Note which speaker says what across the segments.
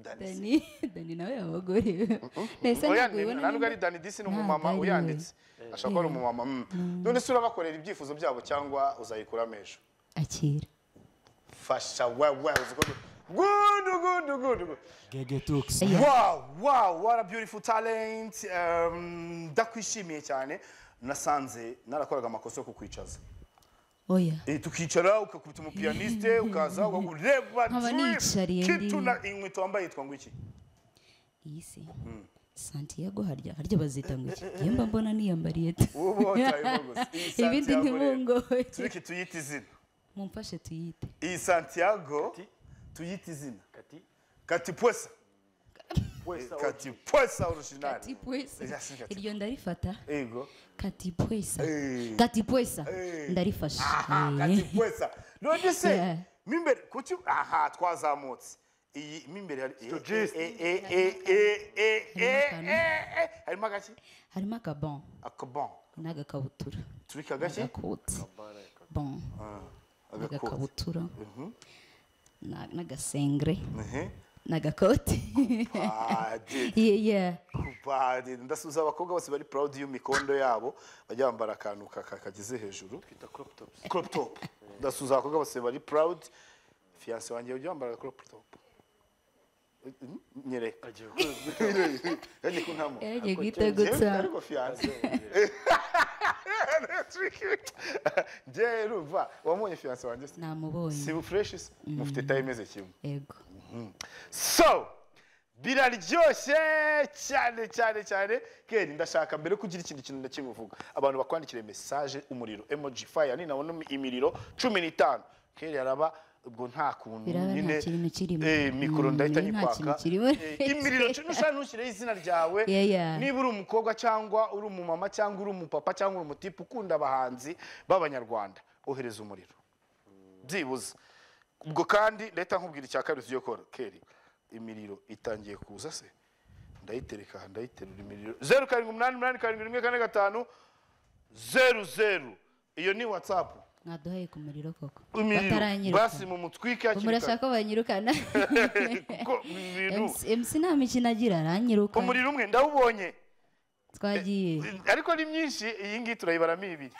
Speaker 1: dani dani nawe yabagoye
Speaker 2: oya ntabwo ari dani disi ni umumama uyanditse ashobora kuba ari umumama none se urabakorera ibyifuzo byabo cyangwa uzayikuramo ejo
Speaker 1: akira
Speaker 2: fasha wewe uzi ko gudu gudu gudu
Speaker 3: Gege Tux.
Speaker 2: wow wow what a beautiful talent Um, ndakwishimiye cyane nasanze narakoraga amakosa yo kukwicaza
Speaker 1: oya
Speaker 2: Eh, tukicara ukakubita umupiyaniste ukaza ureba
Speaker 1: Nkaba niyicariye
Speaker 2: kituna inkweto wambaye yitwa ngo iki
Speaker 1: iyi si santiago harya harya bazita ngo iki iyo mba mbona niyambariye tu
Speaker 2: Ubu watayeho gusa. Iyi
Speaker 1: ibindi
Speaker 2: Santiago rero.
Speaker 1: ntibungoye
Speaker 2: tureke tuyite izina
Speaker 1: mumfashe tuyite
Speaker 2: iyi santiago tuyite izina
Speaker 4: Kati.
Speaker 2: kati pwesa
Speaker 4: Wesa
Speaker 2: kati pwesa
Speaker 1: kati
Speaker 2: orujinali
Speaker 1: pwesa
Speaker 2: Yes, kati.
Speaker 1: iryo ndarifata
Speaker 2: ego
Speaker 1: kati pwesa
Speaker 2: Eh.
Speaker 1: kati pwesa
Speaker 2: Eh.
Speaker 1: ndarifashe
Speaker 2: aha kati pwesa none
Speaker 1: Yeah.
Speaker 2: se mo imbere kuki aha twazamutse iyi mo imbere hari eh,
Speaker 4: Stojist.
Speaker 2: eh, eh, eh, eh, eh, eh,
Speaker 1: Harimo
Speaker 2: eh, eh, harimo agaki
Speaker 1: harimo akabon
Speaker 2: akabon
Speaker 1: n'agakabutura
Speaker 2: tubika agake
Speaker 1: agakoti bon
Speaker 2: agakoti
Speaker 1: n'agakabutura na- n'agasengre
Speaker 2: Mhm.
Speaker 1: n'agakoti
Speaker 2: Ah, dude.
Speaker 1: Yeah, yeah.
Speaker 2: Kubari. ndasubiza abakobwa bose bari proud y'imikondo yabo bajya bambara akantu kaka- kageze hejuru
Speaker 4: crop tops.
Speaker 2: crop top ndasubiza abakobwa bose bari proud fiance wanjye ujya wambara crop top Mm, nyereka
Speaker 4: Agiye gukora
Speaker 2: yagiye kuntamo
Speaker 1: yagiye guhita gutsa
Speaker 2: ariko fiance njye urumva wamubonye fiance wanjye se
Speaker 1: namubonye
Speaker 2: si fresh se mufite taye imeze kimwe
Speaker 1: yego
Speaker 2: so biraryoshye cyane cyane cyane keri ndashaka mbere ko ugira ikindi kintu ndakimuvuga abantu bakwandikire mesaje umuriro emoji fire ni nabona imiriro cumi n'itanu keri araba ubwo nta kuntu
Speaker 1: Biraba nta
Speaker 2: nyine
Speaker 1: kintu kirimo.
Speaker 2: eh, mikoro ndahita
Speaker 1: Mm, nta kintu
Speaker 2: nyikwaka
Speaker 1: kirimo.
Speaker 2: Eh, imiriro cumi n'ushaka ntushyireho izina ryawe
Speaker 1: Yeah, yeah.
Speaker 2: niba uri umukobwa cyangwa uri umumama cyangwa uri umupapa cyangwa uri umutipe ukunda abahanzi b'abanyarwanda ohereza umuriro byibuze ubwo kandi leta nkubwira icya kabiri tugiye gukora keri imiriro itangiye kuza se ndayitereka aha ndayiterura imiriro zeru karindwi umunani umunani karindwi rimwe kane gatanu zeru zeru iyo ni watsapu
Speaker 1: mwaduhaye ku muriro koko
Speaker 2: imiriro basi
Speaker 1: bataranyirukana
Speaker 2: mumutwike hakiri kare
Speaker 1: murashaka ko banyirukana
Speaker 2: kuko ibintu
Speaker 1: MC MC nta mikino agira aranyirukana
Speaker 2: umuriro umwe ndawubonye
Speaker 1: twagiye
Speaker 2: ariko ni myinshi iyi ngiyi turayibaramo ibiri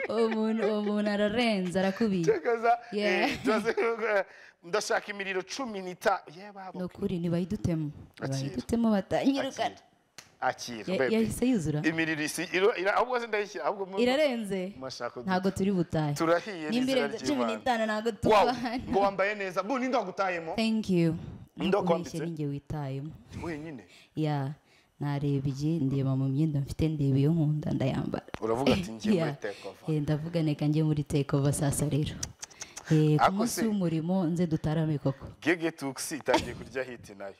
Speaker 1: uwo muntu uwo muntu ararenze arakubiye
Speaker 2: Tekereza,
Speaker 1: Yeah.
Speaker 2: eh, tubaze- eh, ndashaka imiriro cumi n'itanu ye babo
Speaker 1: ni ukuri ntibayidutemo
Speaker 2: Akira.
Speaker 1: ntibayidutemo batanyirukana
Speaker 2: akira
Speaker 1: Ya-
Speaker 2: baby.
Speaker 1: yahise yuzura
Speaker 2: imiriro isi iro- ira- ahubwo se ndayishyira ahubwo mu-
Speaker 1: irarenze
Speaker 2: mashako
Speaker 1: ntabwo turi butahe
Speaker 2: turahiye
Speaker 1: nimba
Speaker 2: n'inzira
Speaker 1: irenze cumi
Speaker 2: ry'imana
Speaker 1: n'itanu ntabwo
Speaker 2: wow
Speaker 1: tubana
Speaker 2: ngo wambaye neza bu ninde wagutayemo
Speaker 1: thank you
Speaker 2: Ninde
Speaker 1: Ntabwo
Speaker 2: wakwambitse?
Speaker 1: ubeshye ni njye witayemo
Speaker 2: wenyine
Speaker 1: ya narebye ndeba mu myenda mfite ndeba iyo nkunda ndayambara
Speaker 2: uravuga ati ngiye muri
Speaker 1: Yeah.
Speaker 2: take over
Speaker 1: Eh, ndavuga neka njye muri take over saa sita rero Eh, ku
Speaker 2: Ako
Speaker 1: munsi
Speaker 2: se-
Speaker 1: w'umurimo nze dutarame koko
Speaker 2: gege tuxi itangiye kurya hiti nayo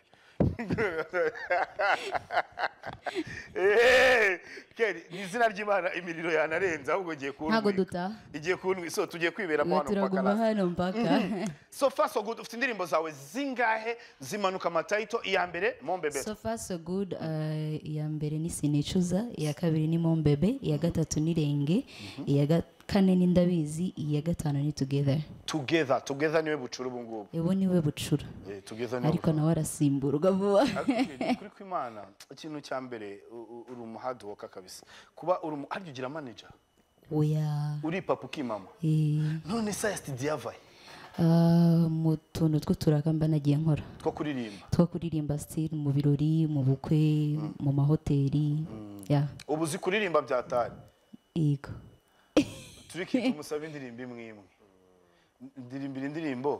Speaker 2: Eh, Keri, ni izina ry'imana imiriro yanarenze ahubwo ugiye kuntwi-
Speaker 1: Ntago dutaha.
Speaker 2: igiye kuntwi- so tugiye kwibera
Speaker 1: ubu
Speaker 2: mu hantu
Speaker 1: turaguma
Speaker 2: pakarasi
Speaker 1: hano mpaka
Speaker 2: so far so good ufite indirimbo zawe zingahe zimanuka amatayito iya mbere mombebera
Speaker 1: so far so good eh, iya mbere ni sinicuza iya kabiri ni mombebe iya gatatu ni renge iya ga- kane ni ndabizi iya gatanu ni together
Speaker 2: together together niwe bucura ubu ngubu
Speaker 1: ubu niwe bucura
Speaker 2: Eh, together niwe
Speaker 1: ariko nawe arasimburwa vuba
Speaker 2: Akiri, kuri kwimana ikintu cya mbere u- u- uri umuhadiwoka kabisa kuba uri umu harya ugira manager
Speaker 1: oya
Speaker 2: uri papa ukimama
Speaker 1: eh,
Speaker 2: none saya studio yavaye
Speaker 1: ah, mu tuntu tw'uturaka mba nagiye nkora
Speaker 2: two kuririmba
Speaker 1: two kuririmba sitiri mu birori mu bukwe mu mahoteli ya
Speaker 2: ubu uzi kuririmba byatari
Speaker 1: yego
Speaker 2: tureke tumusabe indirimbo imwe imwe ndirimbira indirimbo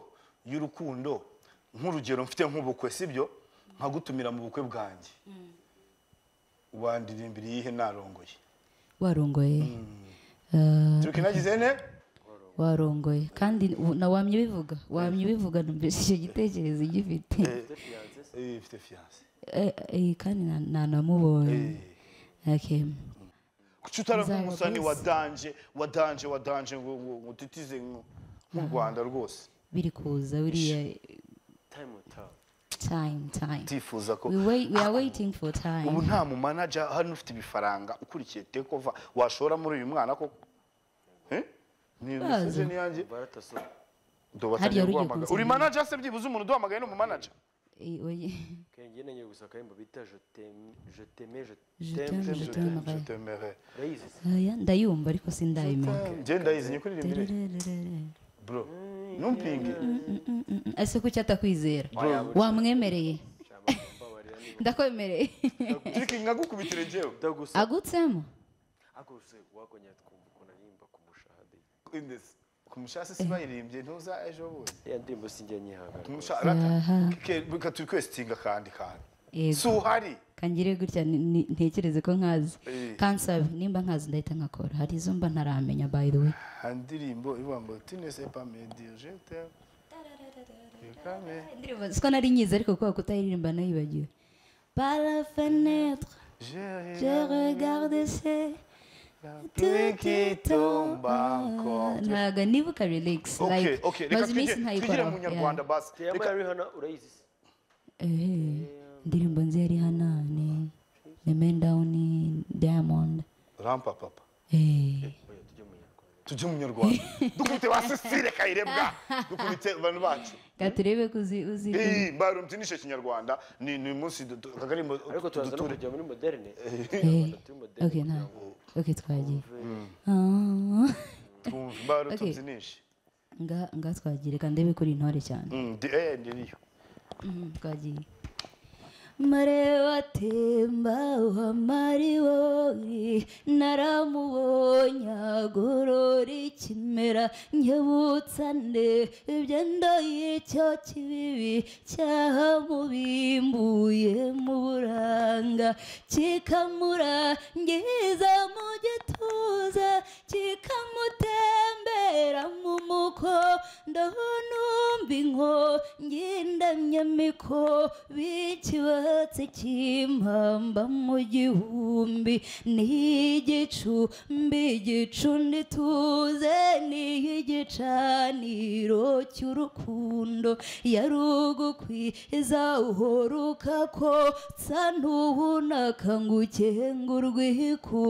Speaker 2: y'urukundo nk'urugero mfite nk'ubukwe sibyo nkagutumira mu bukwe bwanjye wandirimbira iyihe narongoye
Speaker 1: warongoye Eh,
Speaker 2: tureke nagize ne
Speaker 1: warongoye kandi u- na wamye ubivuga wamye ubivuga numvise icyo gitekerezo ugifite
Speaker 2: Eh, mfite fiyanse
Speaker 1: Eh, eh, kandi na- nanamubonye Okay.
Speaker 2: kuki utaravuga
Speaker 1: Nzaba
Speaker 2: umusani
Speaker 1: bose.
Speaker 2: wa danje wa danje wa danje ngo ngo ngo utitize ngo- nk'u rwanda rwose
Speaker 1: biri kuza buriya
Speaker 4: Time will tell.
Speaker 1: time time
Speaker 2: ndifuza ko
Speaker 1: we, wait, we are waiting for time
Speaker 2: ubu nta mumanaja hano ufite ibifaranga ukurikiye tekova washora muri uyu mwana koko Eh? ni imisozi niyanjye
Speaker 4: Barata so.
Speaker 2: Duhatanira
Speaker 1: Hariya rugiye
Speaker 2: guhamagara.
Speaker 1: kunzanira.
Speaker 2: uri manager se byibuze umuntu uduhamagaye ni umumanager
Speaker 1: Et oui,
Speaker 4: kenge nenge gusaka yimbo bita je t'aime je t'aimais je
Speaker 1: Je
Speaker 4: t'aime
Speaker 1: t'aime,
Speaker 4: je
Speaker 1: je
Speaker 4: t'aime
Speaker 1: t'aime. t'aimerais.
Speaker 2: t'aimerais
Speaker 4: urayizi se
Speaker 1: Oya, ndayumva ariko sindayimenya
Speaker 2: ngenda yizi ni ukuririmba indirimbo
Speaker 1: Tererererere.
Speaker 2: bro ntumpinge
Speaker 1: Mm, mm, mm. ese kuki atakwizera
Speaker 4: Bro.
Speaker 1: wamwemereye
Speaker 4: cyangwa mbabarira niba
Speaker 1: ndakwemereye
Speaker 2: turiki nkagukubitire njyewe
Speaker 4: utagusa
Speaker 1: agutsemo
Speaker 4: ako se wakonya twumva ukuntu aririmba ku mushahade
Speaker 2: indesi ku mushasi si bayirimbye ntuza ejo bundi
Speaker 4: ya ndirimbo sinjya nyihaga
Speaker 2: ku
Speaker 4: rwose.
Speaker 2: mushasi
Speaker 1: Aha.
Speaker 2: reka tukwesitinga akandi kantu si
Speaker 1: yego
Speaker 2: uhari
Speaker 1: kangire gutya ni- ni- ntekereze ko nkazi
Speaker 2: Eh.
Speaker 1: kansabe nimba nkazi ndahita nkakora hari izo mba ntaramenya by the way
Speaker 2: hari indirimbo ivuga ngo tinese pamedi jete kame
Speaker 1: indirimbo siko nari nyizi ariko kubera kutayiririmba nayibagiwe par la fenêtre je
Speaker 2: jere
Speaker 1: regarde ce
Speaker 2: pluie qui tombe encore
Speaker 1: ntago nibuka relax
Speaker 2: Okay,
Speaker 1: like
Speaker 2: okay, reka
Speaker 1: maze iminsi
Speaker 2: twigire twigire mu
Speaker 1: ntayikoraho
Speaker 2: nyarwanda
Speaker 1: Yeah.
Speaker 2: basi
Speaker 4: Teyama
Speaker 2: reka
Speaker 4: ya Rihanna urayizi se
Speaker 1: Ehe, indirimbo nzi yari hanani nemen dawuni diamond
Speaker 2: rampa papa
Speaker 1: Eh,
Speaker 4: oya tujye mu nyarwanda
Speaker 2: tujye mu nyarwanda dukubite ba sisire kayirembwa dukubite abantu bacu
Speaker 1: reka turebe ko uzi uzi
Speaker 2: Eh, barumvinishe kinyarwanda ni ni umunsi akagarimbo
Speaker 4: ariko turaza no kujya muri moderne
Speaker 1: Eh,
Speaker 4: turi moderne
Speaker 1: okay nta okay twagiye Ah, Okay.
Speaker 2: barumvinishe
Speaker 1: nga nga twagiye reka ndebe kuri intore cyane
Speaker 2: eh ndiriyo
Speaker 1: Mm, twagiye mareba atemba uhamaribori naramubonye agorora ikimera nkebutsa nde ibyo ndoye cyo kibibi cyahamubimbuye mu buranga kikamurangiza mu gituza kikamutembera mu muko ndahonumva inkongi ndamyamiko bikibatsi kimpamba mu gihumbi n'igicumbi gicundi tuze n'igicaniro cy'urukundo yari ugukwiza uhora ukakotsa ntuhunaka ngo ukengurwe iku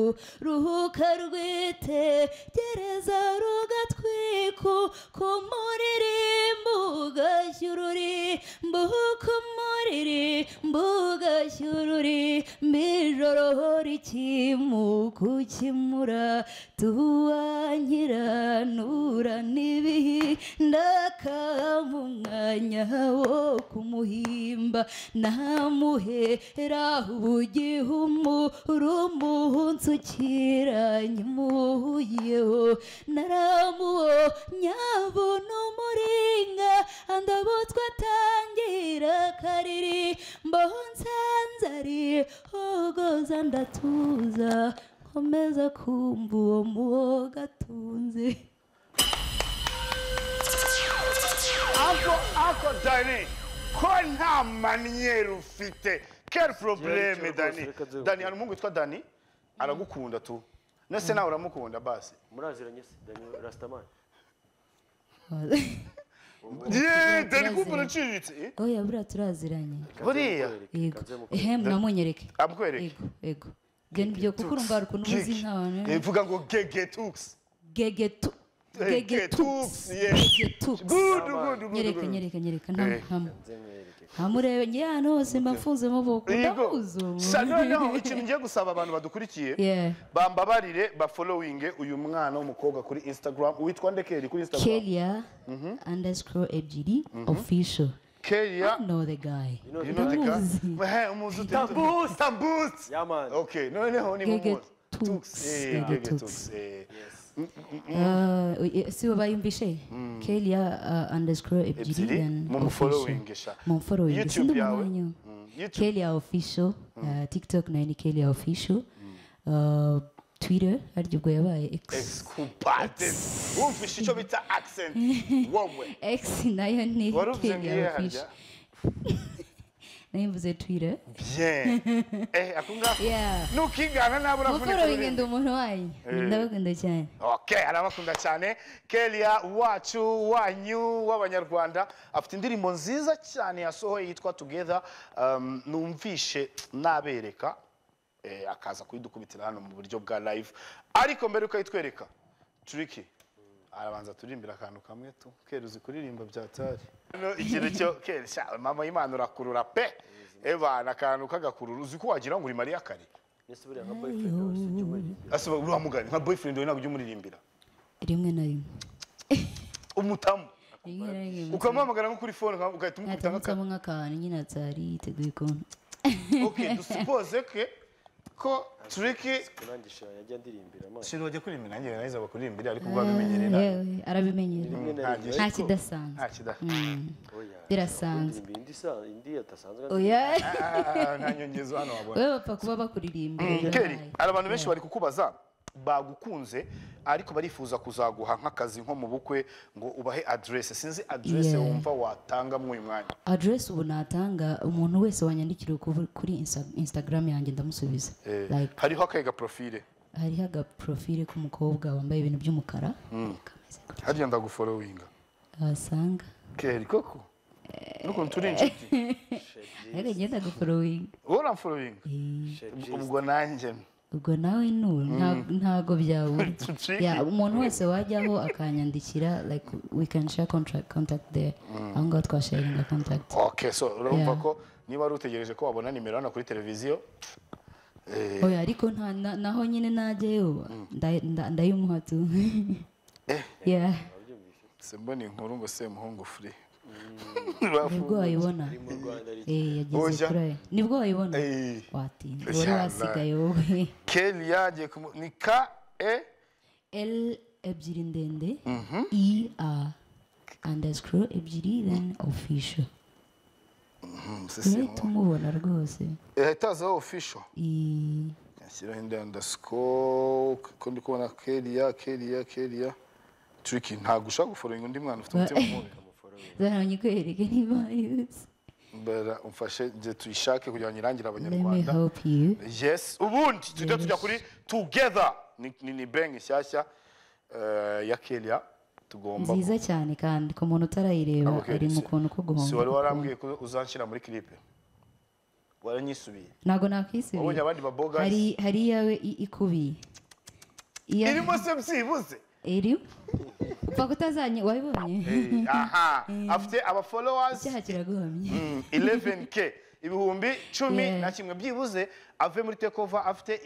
Speaker 1: ruhuka rwitegereza rugatwiku kumuririmbo ugashyura uririmbo kumuririmbo ugashyura uririmbo ijoro rikimuka ukimura tuwanyiranura n'ibihi ndakama umwanya wo kumuhimba namuhera ubugihe umurumunsi ukiranye umuhuyeho naramuwonya abona umuringa andabutswe atangira kariri mbaho nsanze ari hogoza ndatuza nkomeza kumva uwo muwoga atunze
Speaker 2: ako ako dani ko nta maniyeri ufite keri
Speaker 4: Reka
Speaker 2: porobureme
Speaker 4: rwose,
Speaker 2: dani
Speaker 4: reka nze-
Speaker 2: dani hari umuhungu witwa dani aragukunda tu nese nawe uramukunda basi
Speaker 4: muraziranye se Daniel Rastaman
Speaker 2: yeee dani kumva uraciriritse eh?
Speaker 1: oya buriya turaziranye
Speaker 2: buriya
Speaker 1: yego
Speaker 4: kanze mu
Speaker 1: ehe munamunyereke
Speaker 2: amukwereke
Speaker 1: yego yego ibyo ni byo kuko urumva hari ukuntu uzi nk'abantu
Speaker 2: Gege. ivuga ngo gegetuks
Speaker 1: gegetu
Speaker 2: Eh,
Speaker 1: gegetuks
Speaker 2: getuks, yes.
Speaker 1: gegetuks
Speaker 2: gudu gudu gudu
Speaker 1: nyereka nyereka nyereka
Speaker 2: Eh.
Speaker 1: ntamuhamu
Speaker 4: kanze mwereke
Speaker 1: ntamurebe njye ahantu hose mba mfunze mubuko
Speaker 2: yego
Speaker 1: ndamuzi
Speaker 2: Sa- noneho ikintu ngiye gusaba abantu badukurikiye
Speaker 1: Yeah.
Speaker 2: bambabarire bafolowinge uyu mwana w'umukobwa kuri instagram witwa ndekeri kuri instagram
Speaker 1: kelia underscore ebyiri official
Speaker 2: kelia
Speaker 1: I know the guy
Speaker 4: You know the
Speaker 2: You know the guy?
Speaker 1: ndamuzi
Speaker 2: Hey, umuzi ute?
Speaker 4: Tambus!
Speaker 2: Tambus!
Speaker 4: Yeah, man.
Speaker 2: Okay, noneho ni
Speaker 1: Gege
Speaker 2: mumuzi.
Speaker 1: Tux.
Speaker 2: Tux. Eh,
Speaker 1: Gege
Speaker 2: Gege
Speaker 1: Tux.
Speaker 2: Tux, eh.
Speaker 1: Ah, oye, si bo bayumvishe kelia ah, underscore ebyiri
Speaker 2: Ebyiri,
Speaker 1: then
Speaker 2: mumufollowinge sha.
Speaker 1: official. mumfollowinge
Speaker 2: YouTube
Speaker 1: sindi
Speaker 2: yawe.
Speaker 1: umwanya
Speaker 2: Mm, YouTube.
Speaker 1: kelia official ah, tiktok nayo ni kelia official Ah, twitter harya ubwo yabaye x
Speaker 2: Excubate. Wumvishe icyo bita accent. Wowe.
Speaker 1: x nayo ni
Speaker 2: Waruvuze ngo iyihe
Speaker 1: kelia
Speaker 2: harya?
Speaker 1: official nayo mvuze twitter
Speaker 2: Bien. Eh, ako ngako.
Speaker 1: yeah
Speaker 2: Nukigana nabura
Speaker 1: mumfollowinge ndi umuntu wanyu ndabakunda cyane
Speaker 2: Okay, arabakunda cyane kelia wacu wanyu w'abanyarwanda afite indirimbo nziza cyane yasohoye yitwa together um, numvishe nabereka eh, akaza kuyidukubitira hano mu buryo bwa live ariko mbere ukayitwereka turiki arabanza turirimbira akantu kamwe tu kera uzi kuririmba byatari ikintu cyo kera sha mama y'imana urakurura pe evana akantu k'agakurura uzi ko wagira ngo uri mariya kare
Speaker 4: mbese buriya nka boyfriend wawe si ujya umuririmbira
Speaker 2: asaba uriya mugani nka boyfriend we ntabwo ujya umuririmbira
Speaker 1: rimwe na rimwe
Speaker 2: umutamu
Speaker 1: rimwe na rimwe
Speaker 2: ukamuhamagara nko kuri fone nka- ugahita umukubita nk'akantu
Speaker 1: hatamitsemo nk'akantu nyine atari yiteguye ukuntu
Speaker 2: okay dusupoze ke ko turiki
Speaker 4: kurangisha yajya andirimbira amaso
Speaker 2: sintu bajya kuririmba nanjye nahize bakuririmba ariko ubwo babimenyereye nabi
Speaker 1: Yewe, arabimenyera
Speaker 4: rimwe na
Speaker 2: ntacyo-
Speaker 4: rimwe
Speaker 1: nta
Speaker 4: ariko-
Speaker 1: kidasanzwe
Speaker 2: nta kida
Speaker 4: Oya,
Speaker 1: birasanzwe.
Speaker 4: kuririmba indi isa- indi adasanzwe
Speaker 1: oya
Speaker 2: nta nyongezo hano wabona
Speaker 1: wowe bapfa kuba bakuririmbira
Speaker 2: keri
Speaker 1: birabaye.
Speaker 2: hari abantu benshi bari kukubaza bagukunze ariko barifuza kuzaguha nk'akazi nko mu bukwe ngo ubahe aderese sinzi aderese
Speaker 1: Yeah.
Speaker 2: wumva watanga muri uyu mwanya
Speaker 1: aderesi ubu natanga umuntu wese wanyandikira ku- kuri Insta- instagram yanjye ndamusubiza
Speaker 2: Eh,
Speaker 1: Like,
Speaker 2: hariho akaye gaporofile
Speaker 1: hariho agaprofile k'umukobwa wambaye ibintu by'umukara kameze gutya.
Speaker 2: hariya ndaguforowinga
Speaker 1: wasanga
Speaker 2: keri koko n'ukuntu turi inshuti
Speaker 1: ariko ngenda guforowinga
Speaker 2: wowe uramforowinga ubwo nanjye
Speaker 1: ubwo nawe nura nta- ntago byabura Yeah, umuntu wese wajyaho akanyandikira like we can share contract contact there aho ngaho twasharinga contact
Speaker 2: ok so urumva
Speaker 1: Yeah.
Speaker 2: ko niba wari utegereje ko wabona nimero hano kuri televiziyo eh,
Speaker 1: oya ariko nta na- naho nyine najyayo nda- nda- ndayimuha tu yeah
Speaker 2: se mbona inkuru ngo semuhungu furi
Speaker 1: nibwo wayibona
Speaker 4: mu rwanda ari
Speaker 1: Eh, yageze
Speaker 2: Oya.
Speaker 1: kuri ayo nibwo wayibona
Speaker 2: Eh.
Speaker 1: watinda wari wasigaye wowe
Speaker 2: keri yagiye kumu ni ka e
Speaker 1: l ebyiri ndende i a underscore ebyiri then official urahita umubona rwose
Speaker 2: ehitazeho ofisho
Speaker 1: I-
Speaker 2: yashyiraho indi andasiko ko ndi kubona keriya keriya keriya turiki ntabwo ushaka guforinga undi mwana ufite umutima mubi
Speaker 1: zaranye kwereke niba yuzi
Speaker 2: mbera umfashe njye tuyishake kugira ngo irangire
Speaker 1: let me
Speaker 2: abanyarwanda
Speaker 1: help you
Speaker 2: yes ubundi tujya tujya kuri together ni ni- ni banki nshyashya eh, ya keriya tugomba
Speaker 1: nziza cyane kandi ku muntu utarayireba
Speaker 2: Okay,
Speaker 1: ari mu
Speaker 2: si-
Speaker 1: kuntu ko
Speaker 2: si wari
Speaker 1: guhomba
Speaker 2: warambwiye ko uzanshyira muri kiripe waranyisubiye
Speaker 1: ntabwo
Speaker 2: wabonye
Speaker 1: nakwisubiye
Speaker 2: abandi baboga
Speaker 1: hari hari iyawe i- ikubiye Iya-
Speaker 2: irimo se byibuze
Speaker 1: iri upfa kutazanye wabibonye
Speaker 2: Eh, aha afite aba followers
Speaker 1: icyaha kiraguhamye
Speaker 2: 11k ibihumbi cumi
Speaker 1: Yeah.
Speaker 2: na kimwe byibuze ave muri tekova afite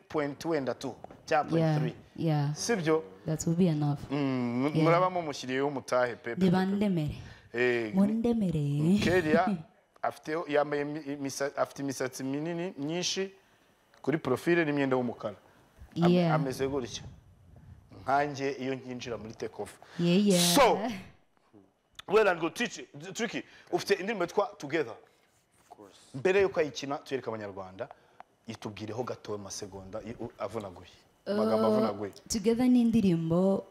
Speaker 2: 11.2 cya
Speaker 1: yeah
Speaker 2: 0.3
Speaker 1: yeah
Speaker 2: sibyo
Speaker 1: that will be enough
Speaker 2: Mm, muraba mumushyiriyeho umutahe pepe
Speaker 1: nibandemere
Speaker 2: Eh,
Speaker 1: mundemere
Speaker 2: kelia afiteho yambaye imi- imisa- afite imisatsi minini myinshi kuri profile n'imyenda y'umukara Am-
Speaker 1: Yeah.
Speaker 2: ameze gutya nkanjye iyo nkinjira muri tekova
Speaker 1: yeah yeah
Speaker 2: So, well and good teach tricky ufite indirimbo yitwa together mbere yuko ayikina tuyereka abanyarwanda itubwireho gatowe amasegonda i- u- avunaguye amagambo avunaguye
Speaker 1: together ni indirimbo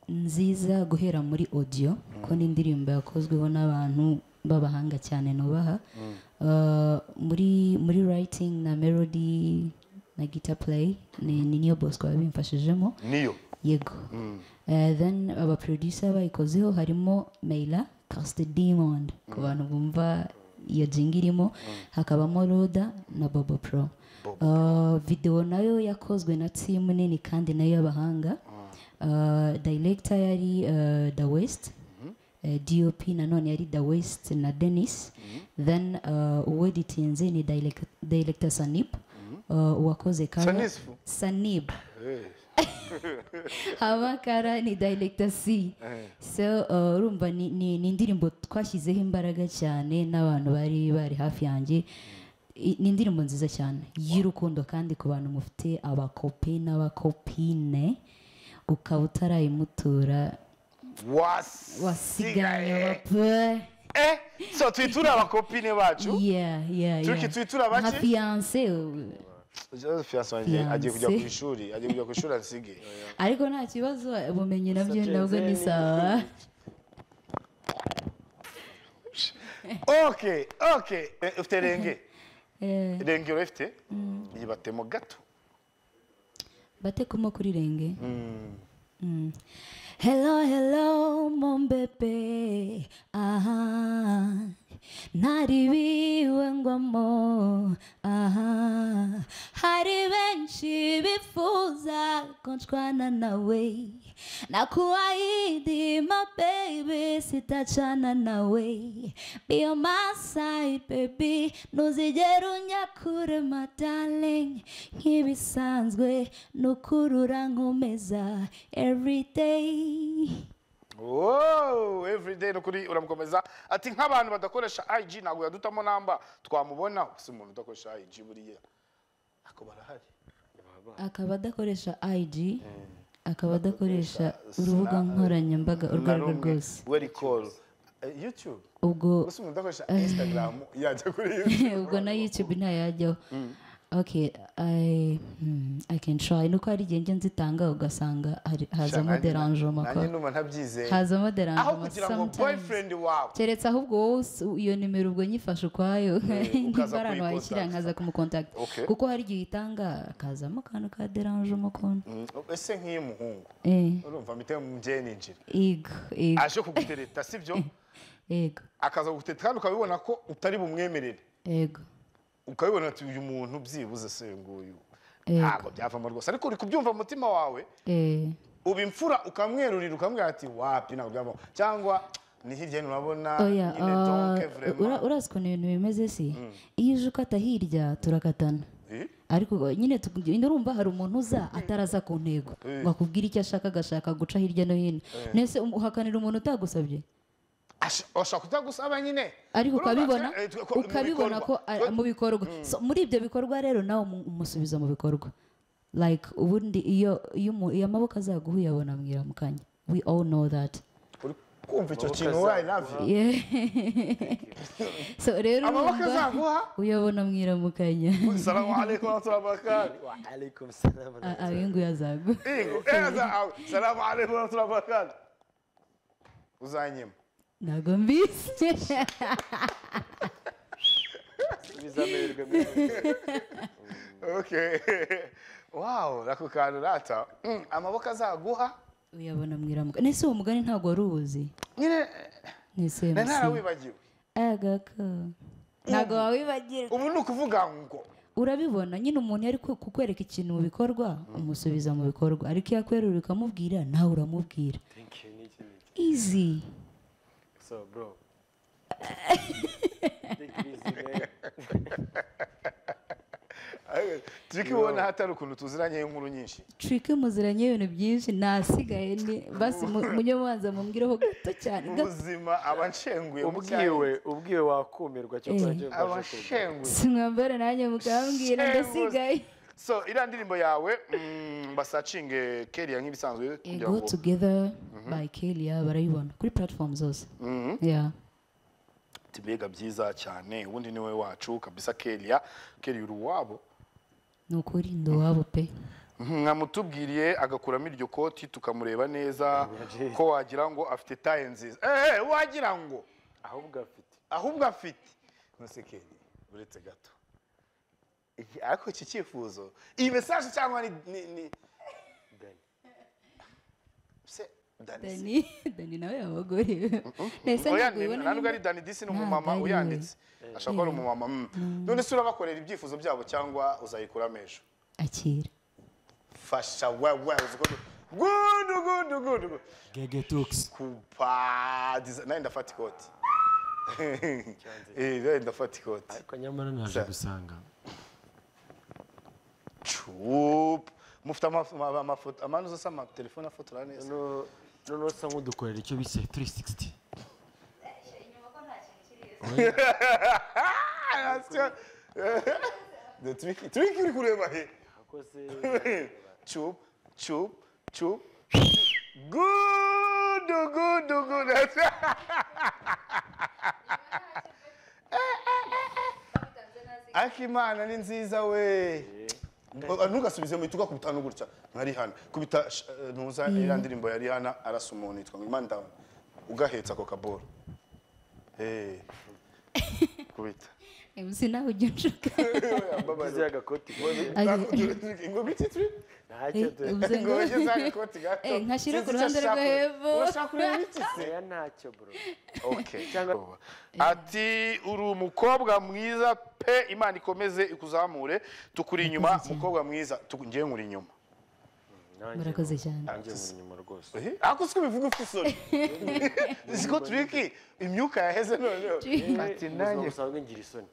Speaker 1: nziza guhera muri audio kuko ni indirimbo yakozweho n'abantu b'abahanga cyane nubaha Uh, muri muri writing na melody na guitar play ni ni niyo bosco yabimfashijemo
Speaker 2: niyo
Speaker 1: yego Eh, then abaproducer bayikozeho harimo meila casite diamond ku bantu bumva iyo jinga irimo hakabamo roda na bobo pro Eh, video nayo yakozwe na timu nini kandi nayo y'abahanga Eh, director yari eh, the west eh, dop nanone yari the west na denis then eh, uweditinze ni direct- director sanip eh, uwakoze kara
Speaker 2: Sanifu?
Speaker 1: sanib amakara ni director c so uh, urumva ni, ni, ni indirimbo twashyizeho imbaraga cyane n'abantu bari bari hafi yanjye I- ni indirimbo nziza cyane y'urukundo kandi ku bantu mufite abakopi n'abakopine ukaba utarayimutura
Speaker 2: wasi
Speaker 1: wasigaye wapfe
Speaker 2: eh so twiture abakopine bacu
Speaker 1: yeah yeah
Speaker 2: Turiki
Speaker 1: yeah
Speaker 2: twitura bake?
Speaker 1: nka fiancé ubu.
Speaker 2: fiyanse wanjye agiye kujya ku
Speaker 1: Fiancé.
Speaker 2: ishuri agiye kujya ku ishuri asige
Speaker 1: ariko nta kibazo ubumenyi nabyo
Speaker 4: Saturday
Speaker 1: nabwo ni
Speaker 4: ni-
Speaker 1: sawa
Speaker 2: okay okay Eh, ufite renge
Speaker 1: Eh,
Speaker 2: renge urafite yibatemo gato
Speaker 1: batekamo kuri renge Mm. hello hello mombepe aha ntaribiwe ngwamo aha hari benshi bifuza kuncwana nawe nakuahidi my baby sitachana nawe be on my side baby ntuzigere unya kure my darling nk'ibisanzwe nukurura nkomeza every day
Speaker 2: wowe everyday no kuri uramukomeza ati nk'abantu badakoresha IG ntabwo yadutamo namba twamubonaho si umuntu udakoresha IG buriya ako barahari
Speaker 1: akaba adakoresha ig akaba adakoresha urubuga nkoranyambaga urwo
Speaker 2: Na
Speaker 1: ari rwo
Speaker 2: rumwe.
Speaker 1: rwose
Speaker 2: we recall Eh, youtube
Speaker 1: ubwo
Speaker 2: gusa umuntu udakoresha instagram yajya kuri youtube
Speaker 1: ubwo na youtube ntayajyaho okay I, hmm, i can try nuko hari igihe njya nzitanga ugasanga hari- hazamo derangement
Speaker 2: nanjye
Speaker 1: kwa
Speaker 2: ndumva ntabyizeye
Speaker 1: hazamo
Speaker 2: aho
Speaker 1: derangement
Speaker 2: kugira ngo
Speaker 1: sometimes
Speaker 2: boyfriend wawe
Speaker 1: keretse ahubwo wowe us- iyo nimero ubwo nyifashe ukwayo
Speaker 2: ukaza
Speaker 1: nimba ari ahantu wayishyira
Speaker 2: kuyicontact.
Speaker 1: nkaza kumukontakita
Speaker 2: Okay.
Speaker 1: kuko hari igihe uyitanga akazamo akantu ka derangement kona
Speaker 2: Mm, ese nk'iy'umuhungu
Speaker 1: eh
Speaker 2: urumva mpite mugeye ninjira
Speaker 1: ego ego
Speaker 2: aje kugutereta sibyo
Speaker 1: ego
Speaker 2: akaza kugutereta kandi ukabibona ko utari bumwemerere
Speaker 1: ego
Speaker 2: ukabibona ati uyu muntu byibuze se nguyu
Speaker 1: Yego.
Speaker 2: ntabwo byavamo rwose ariko uri kubyumva mu mutima wawe
Speaker 1: eh
Speaker 2: uba imfura ukamwerurira ukamubwira ati wapi ntabwo byavamo cyangwa ni hirya hino urabona
Speaker 1: oya
Speaker 2: nyine donke vraiment
Speaker 1: urazi ukuntu ibintu bimeze si iyo uje ukata hirya turakatana
Speaker 2: Eh?
Speaker 1: ariko nyine tu- nyine urumva hari umuntu uza ataraza ku ntego
Speaker 2: Eh.
Speaker 1: ngo akubwire icyo ashaka agashaka guca hirya no hino nese um- uhakanira umuntu utagusabye
Speaker 2: Ash- ashaka kujya gusaba nyine
Speaker 1: ariko
Speaker 2: Urumva,
Speaker 1: ukabibona
Speaker 2: eh, twe- ko- mu
Speaker 1: ukabibona ko
Speaker 2: bikorwa.
Speaker 1: ari- mu bikorwa So, muri ibyo bikorwa rero nawe umu- umusubiza mu bikorwa like ubundi iyo iyo umu- iyo amaboko azaguhuye abona mwira mu kanya we all know that
Speaker 2: uri kumva icyo
Speaker 4: Amaboko
Speaker 2: kintu
Speaker 4: azaguha.
Speaker 2: wayi lavi
Speaker 1: Yeah. so rero
Speaker 2: amaboko
Speaker 1: urumva-
Speaker 2: azaguha
Speaker 1: uyabona mwiramukanya
Speaker 2: salamu alaikum wa rahmatullahi wa barakatuh
Speaker 4: wa alaikum salam
Speaker 1: A- abingu yazagu
Speaker 2: Ingo, eza awe. salamu alaikum wa rahmatullahi wa barakatuh uzanyima
Speaker 1: ntago mbizi
Speaker 4: biza amahirwe meza
Speaker 2: okay wow ako kantu rata Mm, amaboko azaguha
Speaker 1: uyabona mwiramukanya nese uwo mugani ntago wari uwuzi
Speaker 2: nyine na
Speaker 1: nesemsi
Speaker 2: ntarawibagiwe
Speaker 1: agako ntago wawibagira
Speaker 2: ubu ni ukuvuga ngo
Speaker 1: urabibona nyine umuntu iyo ari ku- kukwereka ikintu mu bikorwa umusubiza mu bikorwa ariko iyo akwerura ukamubwira nawe uramubwira
Speaker 4: thank you niki niki
Speaker 1: easy
Speaker 4: so bro take it easy man
Speaker 2: turi kubibona hatari ukuntu tuziranye inkuru nyinshi
Speaker 1: trike muziranye ibintu byinshi nasigaye ni basi munyamubanza mumwireho gato cyane gato
Speaker 2: ubuzima abanshenguye mu
Speaker 4: ubwiwe ubwiwe wakumirwa cyo
Speaker 1: Eh.
Speaker 4: kurajya
Speaker 2: cyaro. abanshenguye
Speaker 1: simwambare nanjye mukambwira ndasigaye
Speaker 2: so iriya ndirimbo yawe mm, basacinge keriya nk'ibisanzwe kugira
Speaker 1: Go
Speaker 2: ngo
Speaker 1: Together by Kelia barayibona kuri platform zose
Speaker 2: Mhm.
Speaker 1: yeah.
Speaker 2: ati mbega byiza cyane ubundi ni we wacu kabisa keriya keriya uri uwabo
Speaker 1: ni ukuri ndi uwabo pe
Speaker 2: mwamutubwiriye agakuramo iryo koti tukamureba neza ko wagira ngo afite taye nziza eh eh, wagira ngo
Speaker 4: ahubwo afite
Speaker 2: ahubwo afite ntusekere uretse gato Iki- ariko iki cyifuzo iyi mesaje cyangwa ni ni ni
Speaker 4: dani
Speaker 2: se danisi
Speaker 1: dani dani nawe abagore nese
Speaker 2: oya
Speaker 1: ntabwo
Speaker 2: ni-
Speaker 1: ubibona
Speaker 2: nta nubwo ari
Speaker 1: nyine-
Speaker 2: dani disi ni
Speaker 1: Ntabwo
Speaker 2: umumama
Speaker 1: ari we.
Speaker 2: uyanditse ashobora kuba ari umumama mm. none se urabakorera ibyifuzo byabo cyangwa uzayikuramo ejo
Speaker 1: akira
Speaker 2: fasha wewe uzi ko gudu gudu gudu gudu.
Speaker 3: Gege Talks.
Speaker 2: kupa diza- nawe ndafata ikoti Eh, nawe ndafata ikoti
Speaker 4: ariko nyamara naje gusanga
Speaker 2: cup mufite amaf- ama- amafoto amani uzose amatelefone afotora neza
Speaker 4: no noneho usa nk'udukorera icyo bise 360
Speaker 2: Asya. The tricky, tricky uri kureba he.
Speaker 4: akoze
Speaker 2: Chup, chup, chup. Good, good, good. Akimana ni nziza we. Ngo- Ntugasubize mu ituka kubita no gutya. Nari hana. Kubita sh- eh, ntuza iriya ndirimbo yari hana arasa umuntu yitwa ngo Imana ndawe. Ugahetsa ako kaboro. Eh. Kubita.
Speaker 1: mc nawe ujya unshuka
Speaker 4: Ugize agakoti
Speaker 1: Age-
Speaker 2: ingoma ititiri
Speaker 4: ntacyo dore
Speaker 1: ubwo ngo-
Speaker 2: ingoma igeze agakoti gato
Speaker 1: Eh, nkashyira
Speaker 2: Sinzi
Speaker 1: ku
Speaker 2: icyo
Speaker 1: ruhande
Speaker 2: ashaka
Speaker 1: rwo
Speaker 2: kureba.
Speaker 1: hepfo.
Speaker 2: urashaka kureba iki se
Speaker 4: oya ntacyo bro
Speaker 2: Okay.
Speaker 4: Cyangwa-
Speaker 2: ati uri umukobwa mwiza pe imana ikomeze ikuzamure tukuri inyuma
Speaker 1: Murakoze cyane.
Speaker 2: mukobwa mwiza tu- njyewe nkuri inyuma
Speaker 4: Nanjye
Speaker 1: murakoze
Speaker 4: bro.
Speaker 1: cyane
Speaker 4: nanjye mu nyuma rwose
Speaker 2: Eh, ariko si ko ubivuga ufite isoni siko turiki imyuka yaheze noneho ati nanjye
Speaker 4: usanzwe ngira isoni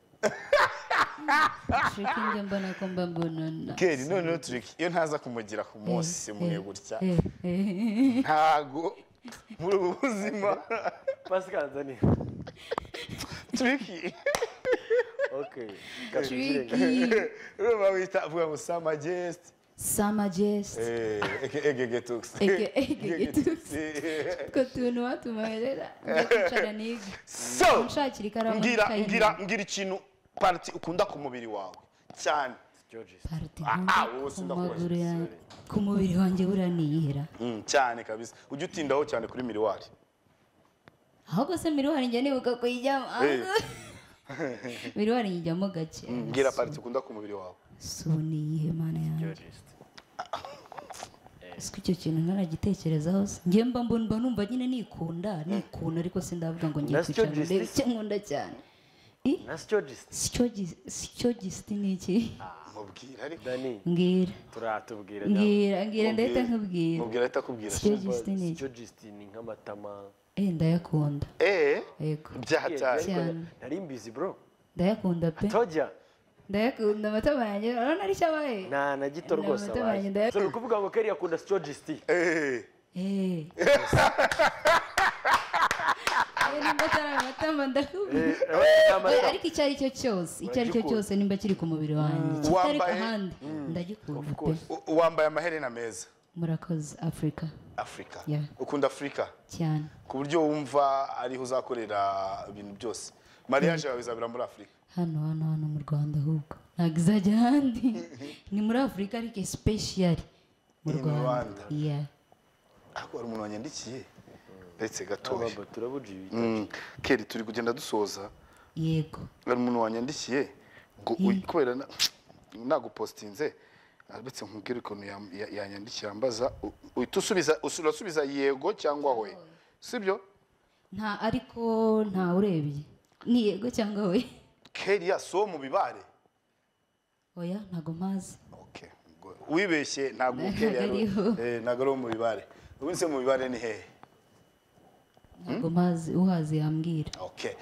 Speaker 1: nshuka njye mbona ko mba mbonana
Speaker 2: keri noneho turiki iyo ntaza kumugira ku munsi mwe gutya
Speaker 1: Eh, eh.
Speaker 2: ntago muri ubu buzima
Speaker 4: pascal nzaniye
Speaker 2: turiki
Speaker 4: okay Gatuzire.
Speaker 1: Tricky.
Speaker 2: urumva wita avuga ngo sa majesiti
Speaker 1: Summer Jest.
Speaker 2: egegetusi
Speaker 1: Ege- egegetusi. utwo tuntu watumarera njya kwicara niga
Speaker 2: so
Speaker 1: mushakira ikaramu
Speaker 2: mbwira
Speaker 1: n'ikayi
Speaker 2: mbwira
Speaker 1: niga.
Speaker 2: mbwira ikintu pariti ukunda ku mubiri wawe cyane
Speaker 4: Georges.
Speaker 1: Party
Speaker 2: Ah,
Speaker 1: nkunda
Speaker 2: ah, wowe
Speaker 1: ku
Speaker 2: sindakubajije,
Speaker 1: maguru yanjye ku mubiri wanjye buriya niyihera
Speaker 2: Mm, cyane kabisa ujya utindaho cyane kuri miriwari
Speaker 1: ahubwo se miriwari njya nibuka kuyijyamo
Speaker 2: Eh.
Speaker 1: miriwari nyijyamo gake
Speaker 2: mbwira pariti ukunda ku mubiri wawe
Speaker 1: si ubu niyihe mana yanjye
Speaker 4: Georges.
Speaker 1: siko icyo kintu ntaragitekerezaho se njye mba mbona mba numva nyine nikunda nikunda ariko sindavuga ngo ngiye
Speaker 4: Na sicyo
Speaker 1: kwicara ngo ndebe
Speaker 4: gist-
Speaker 1: icyo nkunda cyane
Speaker 4: na Georges.
Speaker 1: sicyo gisiti ni iki
Speaker 2: mubwira ariko
Speaker 4: dani
Speaker 1: mbwira
Speaker 4: turatubwira nyabwo.
Speaker 1: mbwira mbwira ndahita nkubwira
Speaker 2: mubwira ahita akubwira
Speaker 1: sicyo gisiti ni iki
Speaker 4: Sicyo Georges ni nk'amatama
Speaker 1: Eh, ndayakunda
Speaker 2: eee
Speaker 1: yego
Speaker 2: byaha cyane
Speaker 1: Cyane.
Speaker 4: nari mbizi bro
Speaker 1: ndayakunda pe
Speaker 4: tojya
Speaker 1: ndayakunda amatama yanjye urabona ari cyabaye
Speaker 4: nta na gito
Speaker 1: Ni
Speaker 4: rwose
Speaker 1: amatama
Speaker 4: abaye
Speaker 1: yanjye ndaya-
Speaker 4: si ukuvuga ngo kariya akunda Sicyo Georges.
Speaker 2: eee
Speaker 1: Eh. Eh, nimba atari amatama ndakubwira
Speaker 4: Eh, eh, ni
Speaker 1: Oya,
Speaker 4: amatama.
Speaker 1: ariko icyo ari cyo cyose icyo ari cyo
Speaker 4: Uragikunda.
Speaker 1: cyose nimba kiri ku mubiri wanjye kitari
Speaker 2: Wambaye-
Speaker 1: ahandi ndagikunda pe
Speaker 4: course.
Speaker 2: U- wambaye amaherena meza
Speaker 1: murakoze afurika
Speaker 2: afurika
Speaker 1: Yeah.
Speaker 2: ukunda afurika
Speaker 1: cyane
Speaker 2: ku buryo wumva ariho uzakorera ibintu byose mariage yawe izabera muri afurika
Speaker 1: hano hano hano mu rwanda ahubwo ntabwo izajya ahandi ni muri afurika ariko espeshiyari mu
Speaker 2: In
Speaker 1: rwanda
Speaker 2: Rwanda.
Speaker 1: Yeah.
Speaker 2: ariko hari umuntu wanyandikiye ndetse
Speaker 4: Aba
Speaker 2: gatoya
Speaker 4: ba turabuja ibi.
Speaker 2: Mm, keri turi kugenda dusoza
Speaker 1: yego
Speaker 2: hari umuntu wanyandikiye ngo uy- kubera na- nagupositinze uretse nkubwire ukuntu yam- ya- yanyandikiye ambaza u- uhita usubiza usu- urasubiza yego cyangwa we sibyo
Speaker 1: nta ariko nta urebye ni yego cyangwa we
Speaker 2: keri yasuwo mu bibare
Speaker 1: oya ntago mpazi
Speaker 2: Okay. Ubwo wibeshye ntabwo
Speaker 1: Ntabwo
Speaker 2: keri yari
Speaker 1: ariho.
Speaker 2: eh, ntabwo ari uwo mu bibare ubu se mu bibare ni hehe
Speaker 1: ntago mpazi uhazi yambwira
Speaker 2: okay